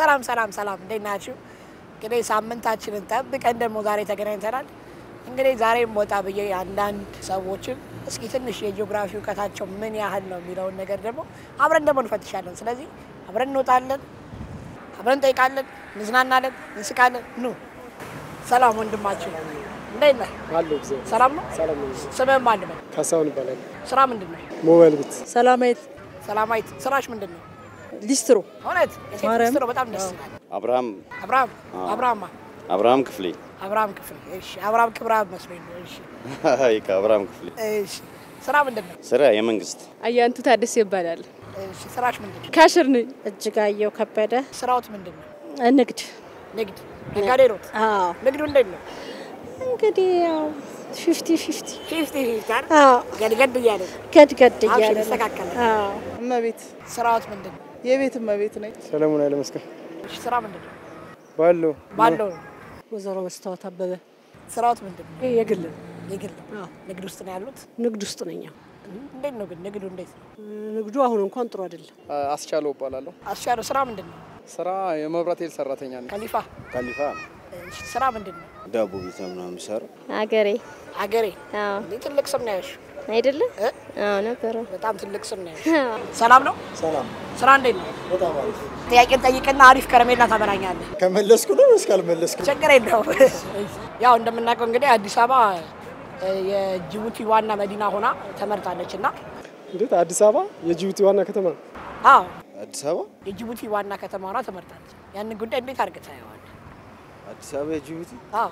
ሰላም ሰላም ሰላም፣ እንዴት ናችሁ? እንግዲህ ሳምንታችንን ጠብቀን ደግሞ ዛሬ ተገናኝተናል። እንግዲህ ዛሬም ወጣ ብዬ አንዳንድ ሰዎችን እስኪ ትንሽ የጂኦግራፊ እውቀታቸው ምን ያህል ነው የሚለውን ነገር ደግሞ አብረን ደግሞ እንፈትሻለን። ስለዚህ አብረን እንወጣለን፣ አብረን እንጠይቃለን፣ እንዝናናለን፣ እንስቃለን። ኑ ሰላም ወንድማችሁ፣ እንዴት ነህ? አለው ጊዜ ሰላም ነው? ሰላም ነው። ስምህ ማን ነው? ካሳሁን ይባላል። ስራ ምንድን ነው? ሞባይል ቤት ሰላማዊት ሰላማዊት፣ ስራሽ ምንድን ነው? ሊስትሮ እውነት የሴት ማርያም። ሚኒስትር በጣም ደስ ይላል። አብርሃም አብርሃም አብርሃማ አብርሃም ክፍሌ አብርሃም ክፍሌ። እሺ አብርሃም ክብረአብ መስሎኝ ነው። እሺ ይካ አብርሃም ክፍሌ እሺ ስራ ምንድን ነው? ስራ የመንግስት አያንቱ ታደሰ ይባላል። እሺ ስራሽ ምንድን ነው? ካሽር ነኝ። እጅጋየሁ ከበደ ስራዎት ምንድን ነው? ንግድ። ንግድ ነጋዴ ኖት? አዎ ንግዱ እንዴት ነው? እንግዲህ ያው ፊፍቲ ፊፍቲ ፊፍቲ ፊፍቲ አይደል? አዎ ገድገድ እያለ ነው። ገድገድ አብሽር እያለ ነው። ይስተካከላል። አዎ እመቤት ስራዎት ምንድን ነው? የቤት እመቤት ነኝ። ሰለሞን ኃይለመስቀል እሺ ስራ ምንድን ነው? ባለው ባለው ነው። ወይዘሮ መስታወት አበበ ስራዎት ምንድን ነው? የግል የግል ንግድ ውስጥ ነው ያሉት? ንግድ ውስጥ ነኝ። አዎ። እንዴት ነው ግን ንግዱ እንዴት ነው? ንግዱ አሁን እንኳን ጥሩ አይደለም። አስቻለው እባላለሁ። አስቻለው ስራ ምንድን ነው? ስራ የመብራት ኃይል ሰራተኛ ነኝ። ከሊፋ ካሊፋ እሺ ስራ ምንድን ነው? ዳቦ ቤት ነው ምናምን የሚሰራው አገሬ አገሬ አዎ እንዴ ትልቅ ስም ነው ያልሽው። አይደለ? እ? አዎ ነበረ። በጣም ትልቅ ስም ነው ያልሽው። ሰላም ነው? ሰላም ስራ እንዴት ነው? በጣም አሪፍ። ጥያቄን ጠይቅና አሪፍ ከረሜላ ታበላኛለህ። ከመለስኩ ነው ወይስ ካልመለስኩ? ችግር የለውም። ያው እንደምናውቀው እንግዲህ አዲስ አበባ እ፣ የጅቡቲ ዋና መዲና ሆና ተመርጣለች እና እንዴት አዲስ አበባ የጅቡቲ ዋና ከተማ ነው። አዎ አዲስ አበባ የጅቡቲ ዋና ከተማ ሆና ተመርጣለች። ያንን ጉዳይ እንዴት አድርገህ ታየዋለህ? አዲስ አበባ የጅቡቲ አዎ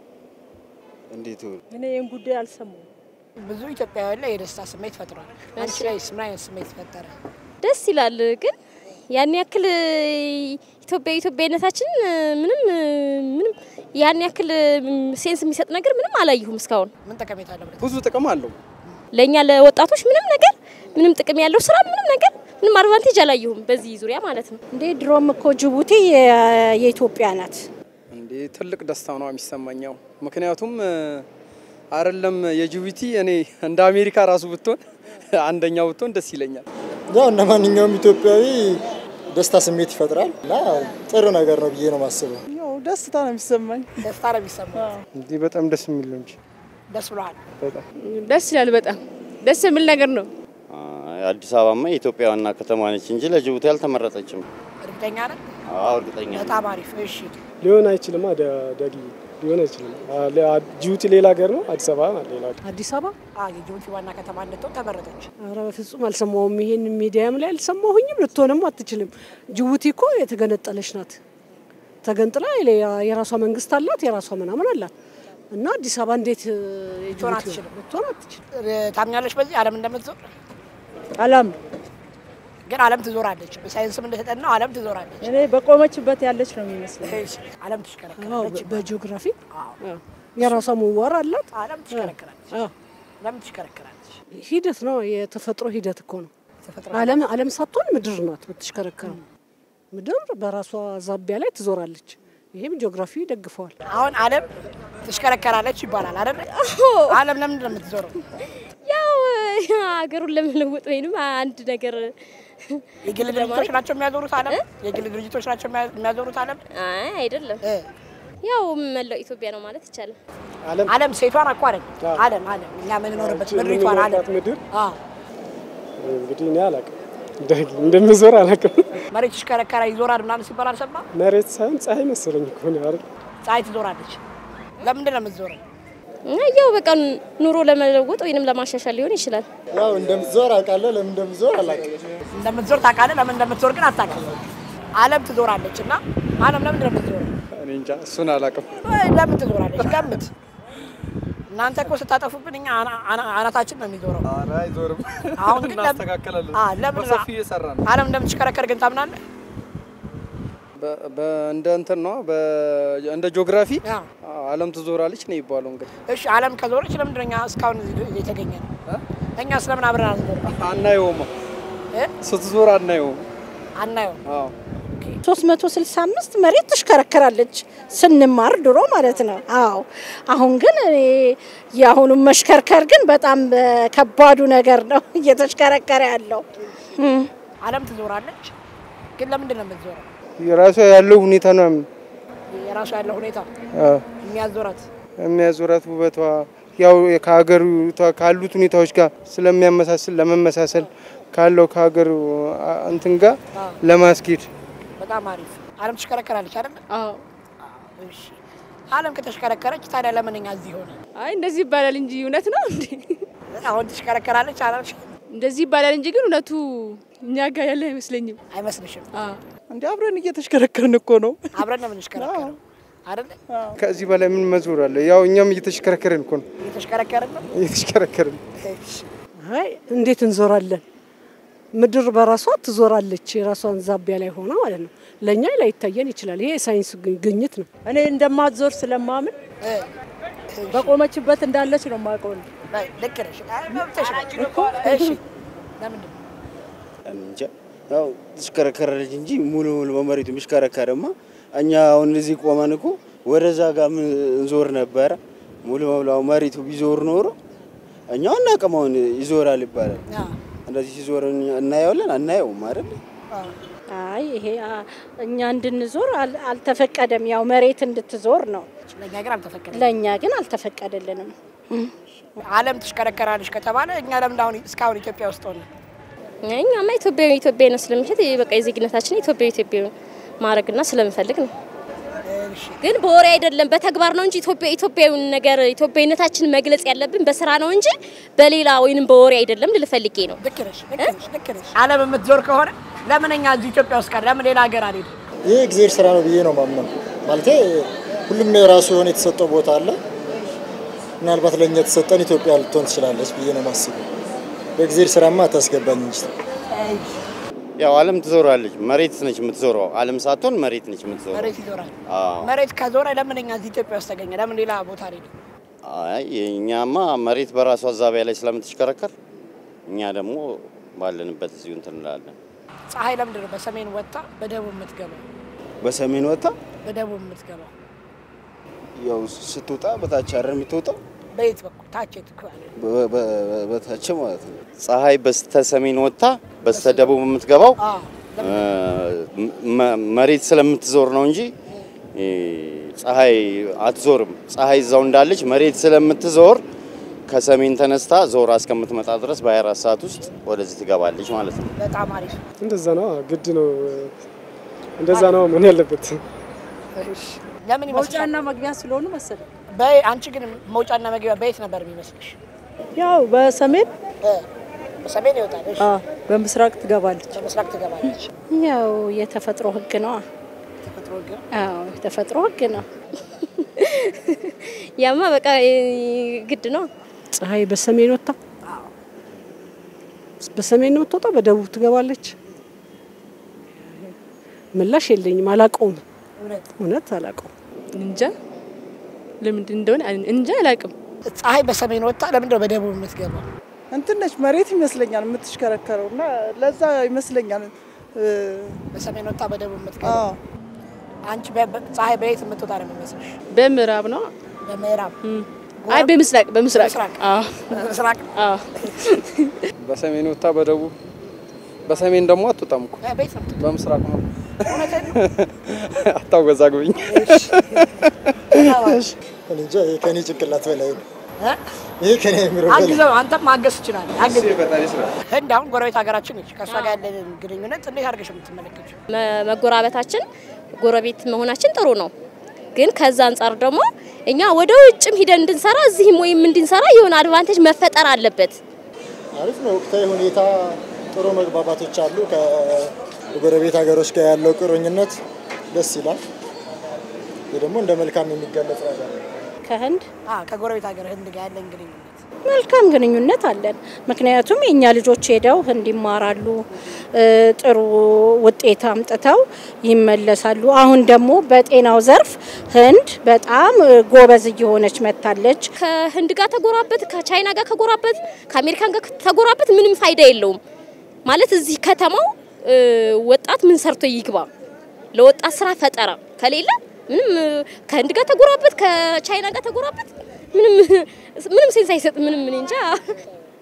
እንዴት ይሆን? እኔ ይህን ጉዳይ አልሰማሁም። ብዙ ኢትዮጵያውያን ላይ የደስታ ስሜት ፈጥሯል። አንቺ ላይ ምን አይነት ስሜት ፈጠረ? ደስ ይላል ግን ያን ያክል ኢትዮጵያ ኢትዮጵያዊነታችን ምንም ምንም ያን ያክል ሴንስ የሚሰጥ ነገር ምንም አላየሁም እስካሁን። ምን ጠቀሜታ አለው? ብለህ ብዙ ጥቅም አለው። ለእኛ ለወጣቶች ምንም ነገር ምንም ጥቅም ያለው ስራ ምንም ነገር ምንም አድቫንቴጅ አላየሁም በዚህ ዙሪያ ማለት ነው። እንዴ ድሮም እኮ ጅቡቲ የ- የኢትዮጵያ ናት። እንዴ ትልቅ ደስታ ነው የሚሰማኛው። ምክንያቱም እ፣ አይደለም የጅቡቲ እኔ እንደ አሜሪካ ራሱ ብትሆን አንደኛው ብትሆን ደስ ይለኛል። ያው እንደ ማንኛውም ኢትዮጵያዊ ደስታ ስሜት ይፈጥራል እና ጥሩ ነገር ነው ብዬ ነው የማስበው። ያው ደስታ ነው የሚሰማኝ። ደስታ ነው የሚሰማው። እንዲህ በጣም ደስ የሚል ነው እንጂ ደስ ብሎሃል? በጣም ደስ ይላል። በጣም ደስ የሚል ነገር ነው። አይ፣ አዲስ አበባማ የኢትዮጵያ ዋና ከተማ ነች እንጂ ለጅቡቲ አልተመረጠችም። እርግጠኛ ነህ? አዎ እርግጠኛ ነኝ። በጣም አሪፍ። እሺ ሊሆን አይችልም። ዳጊ ሊሆን አይችልም። አ- ለ- አ- ጅቡቲ ሌላ ሀገር ነው፣ አዲስ አበባ ሌላ ሀገር። አዲስ አበባ አ የጅቡቲ ዋና ከተማ እንድትሆን ተመረጠች። ኧረ በፍጹም አልሰማሁም። ይሄን ሚዲያም ላይ አልሰማሁኝም። ልትሆንም አትችልም። ጅቡቲ እኮ የተገነጠለች ናት። ተገንጥላ የሌላ- የራሷ መንግስት አላት፣ የራሷ ምናምን አላት እና አዲስ አበባ እንዴት እ, ልትሆን የጅቡቲ አትችልም። ልትሆን አትችልም። እ፣ ታምኛለሽ በዚህ ዓለም እንደምትዞር? አላም ግን ዓለም ትዞራለች። በሳይንስም እንደተጠናው ዓለም ትዞራለች። እኔ በቆመችበት ያለች ነው የሚመስለኝ። እሺ፣ ዓለም አዎ፣ ትሽከረከራለች። በጂኦግራፊ አዎ፣ አዎ፣ የራሷ ምህዋር አላት። ዓለም ትሽከረከራለች። አዎ፣ ዓለም ትሽከረከራለች። ሂደት ነው፣ የተፈጥሮ ሂደት እኮ ነው። ተፈጥሮ ዓለም ዓለም ሳትሆን ምድር ናት የምትሽከረከረው። ምድር በራሷ ዛቢያ ላይ ትዞራለች። ይሄም ጂኦግራፊ ይደግፈዋል። አሁን ዓለም ትሽከረከራለች ይባላል አይደል? ዓለም ለምንድን ነው የምትዞረው? ያው ሀገሩን ለመለወጥ ወይንም አንድ ነገር የግል ድርጅቶች ናቸው የሚያዞሩት ዓለም? የግል ድርጅቶች ናቸው የሚያ- የሚያዞሩት ዓለም? አይ አይደለም፣ እ፣ ያው መላው ኢትዮጵያ ነው ማለት ይቻላል። ዓለም ዓለም ሴቷን እኮ አይደል? አዎ። ዓለም ዓለም እኛ የምንኖርበት ምድሪቷን የምንኖርባት ዓለም ምድር አዎ። እንግዲህ እኔ አላውቅም፣ ዳጊ እንደምዞር አላውቅም። መሬት ይሽከረከራ ይዞራል ምናምን ሲባል አልሰማም? መሬት ሳይሆን ፀሐይ መሰለኝ እኮ ነው አይደል? ፀሐይ ትዞራለች። ለምንድን ነው የምትዞረው? እና ያው በቃ ኑሮ ለመለወጥ ወይንም ለማሻሻል ሊሆን ይችላል። ያው እንደምትዞር አውቃለሁ፣ ለምን እንደምትዞር አላውቅም። እንደምትዞር ታውቃለህ። ለምን እንደምትዞር ግን አታውቅም። ዓለም ትዞራለች እና ዓለም ለምንድን ነው የምትዞረው? እኔ እንጃ እሱን አላውቅም። ወይ ለምን ትዞራለች? ገምት። እናንተ እኮ ስታጠፉብን እኛ አና- አና- አናታችን ነው የሚዞረው። ኧረ አይዞርም። አሁን ግን ለምን- እናስተካከላለን። አ፣ ለምን በሰፊ እየሰራ ነው። ዓለም እንደምትሽከረከር ግን ታምናለህ? በ- በ- እንደ እንትን ነው በ- እንደ ጂኦግራፊ አዎ። ዓለም ትዞራለች ነው የሚባለው። እንግዲህ እሺ ዓለም ከዞረች ለምንድን ነው እኛ እስካሁን እዚህ የተገኘ ነው? እኛ ስለምን አብረን አንዞርም? አናየውም፣ እ? ስትዞር አናየውም። አናየውም። አዎ 365 መሬት ትሽከረከራለች ስንማር ድሮ ማለት ነው። አዎ አሁን ግን እኔ የአሁኑን መሽከርከር ግን በጣም እ፣ ከባዱ ነገር ነው እየተሽከረከረ ያለው። እም፣ ዓለም ትዞራለች፣ ግን ለምንድን ነው የምትዞረው? የራሷ ያለው ሁኔታ ነው የራሱ ያለው ሁኔታ አዎ፣ የሚያዞራት የሚያዞራት ውበቷ ያው ከሀገሩ ካሉት ሁኔታዎች ጋር ስለሚያመሳስል ለመመሳሰል ካለው ከሀገሩ አ- እንትን ጋር ለማስኬድ በጣም አሪፍ። አለም ትሽከረከራለች አይደል? አዎ። እሺ አለም ከተሽከረከረች ታዲያ ለምን እኛ እዚህ ሆነ? አይ እንደዚህ ይባላል እንጂ እውነት ነው እንዴ? አሁን ትሽከረከራለች አላልሽ? እንደዚህ ይባላል እንጂ ግን እውነቱ እኛ ጋር ያለ አይመስለኝም። አይመስልሽም? እንዲ አብረን እየተሽከረከርን እኮ ነው። አብረን ነው የምንሽከረከረው አይደል? ከዚህ በላይ ምን መዞር አለ? ያው እኛም እየተሽከረከርን እኮ ነው እየተሽከረከርን ነው። እየተሽከረከርን አይ እንዴት እንዞራለን? ምድር በራሷ ትዞራለች፣ የራሷን ዛቢያ ላይ ሆና ማለት ነው። ለእኛ ላይታየን ይችላል። ይሄ የሳይንስ ግ- ግኝት ነው። እኔ እንደማትዞር ስለማምን በቆመችበት እንዳለች ነው የማውቀው። ልክ ነሽ። አይ መብትሽ ነው። እሺ ለምንድን ነው? እንጃ ያው ትሽከረከራለች እንጂ ሙሉ ሙሉ በመሬቱ የሚሽከረከርማ እኛ አሁን እዚህ ቆመን እኮ ወደዛ ጋር ምን እንዞር ነበረ። ሙሉ ሙሉ አሁን መሬቱ ቢዞር ኖሮ እኛ አናውቅም። አሁን ይዞራል ይባላል። እንደዚህ ሲዞር እናየዋለን አናየውም አይደል? አይ ይሄ አ- እኛ እንድንዞር አል- አልተፈቀደም። ያው መሬት እንድትዞር ነው። ለእኛ ግን አልተፈቀደም። ለእኛ ግን አልተፈቀደልንም። አለም ትሽከረከራለች ከተባለ እኛ ለምን አሁን እስካሁን ኢትዮጵያ ውስጥ ሆነ? እኛማ ኢትዮጵያዊ ኢትዮጵያዊ ነው ስለምሸት በቃ የዜግነታችን ኢትዮጵያዊ ኢትዮጵያዊ ማድረግና ስለምፈልግ ነው። ግን በወሬ አይደለም በተግባር ነው እንጂ ኢትዮጵያ ኢትዮጵያዊውን ነገር ኢትዮጵያዊነታችን መግለጽ ያለብን በስራ ነው እንጂ በሌላ ወይንም በወሬ አይደለም ልል ፈልጌ ነው። ልክ ነሽ፣ ልክ ነሽ፣ ልክ ነሽ። አለም የምትዞር ከሆነ ለምን እኛ እዚህ ኢትዮጵያ ውስጥ ቀር ለምን ሌላ ሀገር አልሄድም? ይህ እግዚአብሔር ስራ ነው ብዬ ነው ማምነው። ማለቴ ሁሉም የራሱ የሆነ የተሰጠው ቦታ አለ። ምናልባት ለእኛ የተሰጠን ኢትዮጵያ ልትሆን ትችላለች ብዬ ነው ማስበው። በእግዚአብሔር ስራማ አታስገባኝ እንጂ ያው ዓለም ትዞራለች። መሬት ነች የምትዞረው። ዓለም ሳትሆን መሬት ነች የምትዞረው። መሬት ይዞራል። አዎ። መሬት ከዞረ ለምን እኛ እዚህ ኢትዮጵያ ውስጥ ተገኘ? ለምን ሌላ ቦታ አልሄድም? አይ የእኛማ መሬት በራሷ ዛቢያ ላይ ስለምትሽከረከር እኛ ደግሞ ባለንበት እዚሁ እንትን እንላለን። ፀሐይ ለምንድን ነው በሰሜን ወጣ በደቡብ የምትገባው? በሰሜን ወጣ በደቡብ የምትገባው ያው ስትወጣ በታች አይደል የምትወጣው? በየት በኩል ታች የት ክፍል? በ- በ- በታች ማለት ነው። ፀሐይ በስተ ሰሜን ወጥታ በስተ ደቡብ የምትገባው አዎ። እ፣ መ- መሬት ስለምትዞር ነው እንጂ እ፣ ፀሐይ አትዞርም። ፀሐይ እዛው እንዳለች መሬት ስለምትዞር ከሰሜን ተነስታ ዞራ እስከምትመጣ ድረስ በ24 ሰዓት ውስጥ ወደዚህ ትገባለች ማለት ነው። በጣም አሪፍ። እንደዛ ነው ግድ ነው። እንደዛ ነው ምን ያለበት ለምን ይመስልሻል? መውጫና መግቢያ ስለሆኑ መሰለኝ። በይ- አንቺ ግን መውጫና መግቢያ በየት ነበር የሚመስልሽ? ያው በሰሜን እ፣ በሰሜን ይወጣል። እሺ፣ አ፣ በምስራቅ ትገባለች። በምስራቅ ትገባለች። ያው የተፈጥሮ ህግ ነው። ተፈጥሮ ህግ ነው። አዎ የተፈጥሮ ህግ ነው። ያማ በቃ እ፣ ግድ ነው። ፀሐይ በሰሜን ወጥታ በሰሜን ነው የምትወጣው፣ በደቡብ ትገባለች። ምላሽ የለኝም፣ አላውቀውም። እውነት አላውቀውም። እንጃ ለምንድን እንደሆነ እንጃ አላውቅም። ፀሐይ በሰሜን ወጥታ ለምንድን ነው በደቡብ የምትገባው? እንትን ነች መሬት ይመስለኛል የምትሽከረከረው እና ለዛ ይመስለኛል እ፣ በሰሜን ወጥታ በደቡብ የምትገባው። አንቺ በ- በ- ፀሐይ በየት የምትወጣ ነው የሚመስልሽ? በምዕራብ ነው። በምዕራብ አይ በምስራቅ በምስራቅ ምስራቅ አዎ ምስራቅ አዎ በሰሜን ወጥታ በደቡብ በሰሜን ደግሞ አትወጣም እኮ እ፣ በየት ነው የምትወጣው? በምስራቅ ነው። እውነቴን ነው። አታወዛግብኝ። እኔ እንጃ ይሄ ከኔ ጭንቅላት በላይ ነው። እ? ይሄ ከኔ የሚሮ በላይ አግዘው፣ አንተም ማገዝ ትችላለህ። አግዝ። ህንድ አሁን ጎረቤት ሀገራችን ነች። ከእሷ ጋር ያለንን ግንኙነት እንዴት አድርገሽ የምትመለከችው? መ- መጎራበታችን ጎረቤት መሆናችን ጥሩ ነው። ግን ከዛ አንጻር ደግሞ እኛ ወደ ውጭም ሂደን እንድንሰራ እዚህም ወይም እንድንሰራ የሆነ አድቫንቴጅ መፈጠር አለበት። አሪፍ ነው። ወቅታዊ ሁኔታ ጥሩ መግባባቶች አሉ። ከጎረቤት ሀገሮች ጋር ያለው ቁርኝነት ደስ ይላል። ይህ ደግሞ እንደ መልካም የሚገለጽ ነገር ነው። ከህንድ አዎ፣ ከጎረቤት ሀገር ህንድ ጋር ያለን ግንኙነት መልካም ግንኙነት አለን። ምክንያቱም የእኛ ልጆች ሄደው ህንድ ይማራሉ፣ እ፣ ጥሩ ውጤት አምጥተው ይመለሳሉ። አሁን ደግሞ በጤናው ዘርፍ ህንድ በጣም እ፣ ጎበዝ እየሆነች መጥታለች። ከህንድ ጋር ተጎራበት፣ ከቻይና ጋር ከጎራበት፣ ከአሜሪካን ጋር ተጎራበት ምንም ፋይዳ የለውም። ማለት እዚህ ከተማው እ፣ ወጣት ምን ሰርቶ ይግባ? ለወጣት ስራ ፈጠራ ከሌለ ምንም እ፣ ከህንድ ጋር ተጎራበት፣ ከቻይና ጋር ተጎራበት ምንም ምንም ሴንስ አይሰጥም። ምንም እኔ እንጃ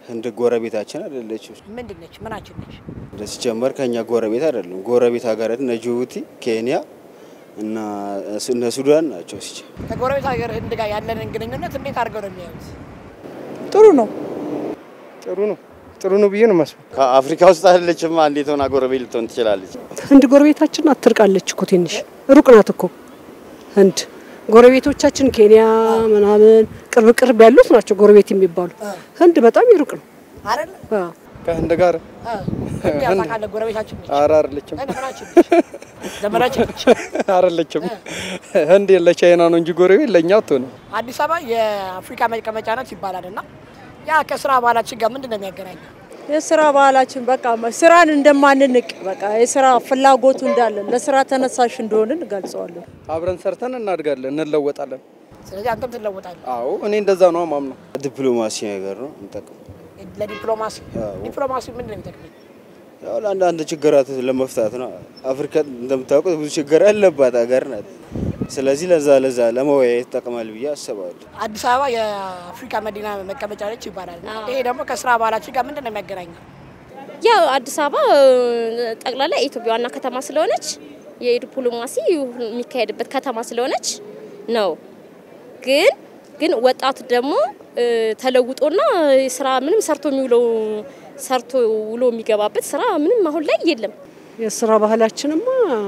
ህንድ ጎረቤታችን አይደለችም። ምንድን ነች? ምናችን ነች? ሲጀመር ከኛ ጎረቤት አይደለም። ጎረቤት ሀገራት እነ ጅቡቲ፣ ኬንያ እና እነ ሱዳን ናቸው። ሲጀ ከጎረቤት ሀገር ህንድ ጋር ያለንን ግንኙነት እንዴት አድርገው ነው የሚያዩት? ጥሩ ነው። ጥሩ ነው ጥሩ ነው ብዬ ነው የማስበው። ከአፍሪካ ውስጥ አይደለችማ እንዴት ሆና ጎረቤት ልትሆን ትችላለች? ህንድ ጎረቤታችን አትርቃለች እኮ ትንሽ ሩቅ ናት እኮ ህንድ። ጎረቤቶቻችን ኬንያ ምናምን ቅርብ ቅርብ ያሉት ናቸው ጎረቤት የሚባሉ። ህንድ በጣም ይሩቅ ነው። አይደለ? አዎ። ከህንድ ጋር ህንድ ያው ታውቃለህ፣ ጎረቤታችን ነች። ኧረ አይደለችም ምናችን ነች? ዘመዳችን ነች። አይደለችም። ህንድ ለቻይና ነው እንጂ ጎረቤት ለእኛ አትሆንም። አዲስ አበባ የአፍሪካ መቀመጫ ናት ይባላል እና ያ ከስራ ባህላችን ጋር ምንድን ነው የሚያገናኘው? የስራ ባህላችን በቃ ስራን እንደማንንቅ በቃ የስራ ፍላጎቱ እንዳለን ለስራ ተነሳሽ እንደሆንን እገልጸዋለሁ። አብረን ሰርተን እናድጋለን፣ እንለወጣለን። ስለዚህ አንተም ትለወጣለህ። አዎ እኔ እንደዛ ነው ማምነው። ዲፕሎማሲ ነገር ነው እንጠቅም ለዲፕሎማሲ ዲፕሎማሲ ምንድን ነው የሚጠቅመኝ? ያው ለአንዳንድ ችግራት ለመፍታት ነው። አፍሪካ እንደምታውቁት ብዙ ችግር ያለባት ሀገር ናት። ስለዚህ ለዛ ለዛ ለመወያየት ይጠቅማል ብዬ አስባለሁ። አዲስ አበባ የአፍሪካ መዲና መቀመጫ ነች ይባላል። ይሄ ደግሞ ከስራ ባህላችን ጋር ምንድን ነው የሚያገናኘው? ያው አዲስ አበባ ጠቅላላ የኢትዮጵያ ዋና ከተማ ስለሆነች የዲፕሎማሲ የሚካሄድበት ከተማ ስለሆነች ነው። ግን ግን ወጣቱ ደግሞ ተለውጦና ስራ ምንም ሰርቶ የሚውለው ሰርቶ ውሎ የሚገባበት ስራ ምንም አሁን ላይ የለም። የስራ ባህላችንማ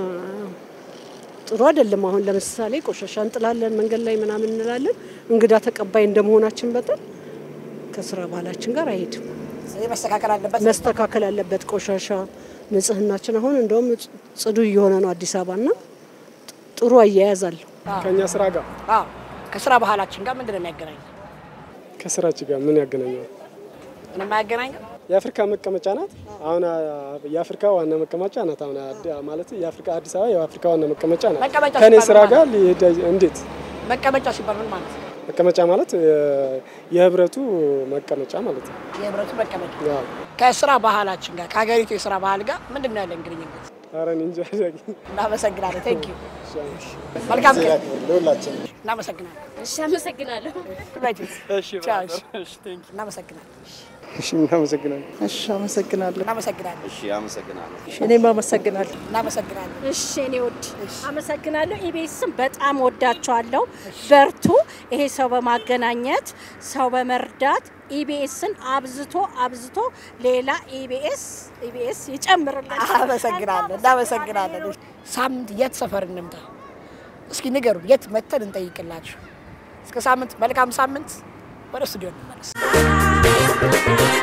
ጥሩ አይደለም። አሁን ለምሳሌ ቆሻሻ እንጥላለን መንገድ ላይ ምናምን እንላለን። እንግዳ ተቀባይ እንደመሆናችን መጠን ከስራ ባህላችን ጋር አይሄድም። ስለዚህ መስተካከል አለበት። መስተካከል አለበት። ቆሻሻ ንጽህናችን አሁን እንደውም ጽዱ እየሆነ ነው አዲስ አበባና ጥሩ አያያዝ አለው። ከእኛ ስራ ጋር አዎ፣ ከስራ ባህላችን ጋር ምንድን ነው የሚያገናኘው? ከስራችን ጋር ምን ያገናኘዋል? ምንም አያገናኘው። የአፍሪካ መቀመጫ ናት። አሁን የአፍሪካ ዋና መቀመጫ ናት። አሁን አዲ- ማለት የአፍሪካ አዲስ አበባ የአፍሪካ ዋና መቀመጫ ናት። መቀመጫ ከኔ ሲባል ስራ ምን ጋር ማለት ሊሄድ እንዴት? መቀመጫ ሲባል ምን ማለት ነው? መቀመጫ ማለት የ- የህብረቱ መቀመጫ ማለት ነው። የህብረቱ መቀመጫ ያው ከስራ ባህላችን ጋር ከሀገሪቱ የስራ ባህል ጋር ምንድን ነው ያለን ግንኙነት? ኧረ እኔ እንጃ። እናመሰግናለን። ቴንክ ዩ መልካም ቀን። ለሁላችን እናመሰግናለን። እሺ፣ አመሰግናለሁ። እሺ፣ ቻው። ብራዘር። እሺ፣ ቴንክ ዩ። እናመሰግናለን። እሺ እናመሰግናለን። እሺ፣ አመሰግናለሁ። እናመሰግናለን። እሺ አመሰግናለሁ። እኔም አመሰግናለሁ። እናመሰግናለን። እሺ እኔ ውድ አመሰግናለሁ። ኢቢኤስም በጣም ወዳቸዋለሁ። በርቱ። ይሄ ሰው በማገናኘት ሰው በመርዳት ኢቢኤስን አብዝቶ አብዝቶ ሌላ ኢቢኤስ ኢቢኤስ ይጨምርልን። አመሰግናለን። እናመሰግናለን። ሳምንት የት ሰፈር እንምጣ? እስኪ ንገሩን። የት መተን እንጠይቅላችሁ? እስከ ሳምንት መልካም ሳምንት። ወደ ስቱዲዮ እንመለስ።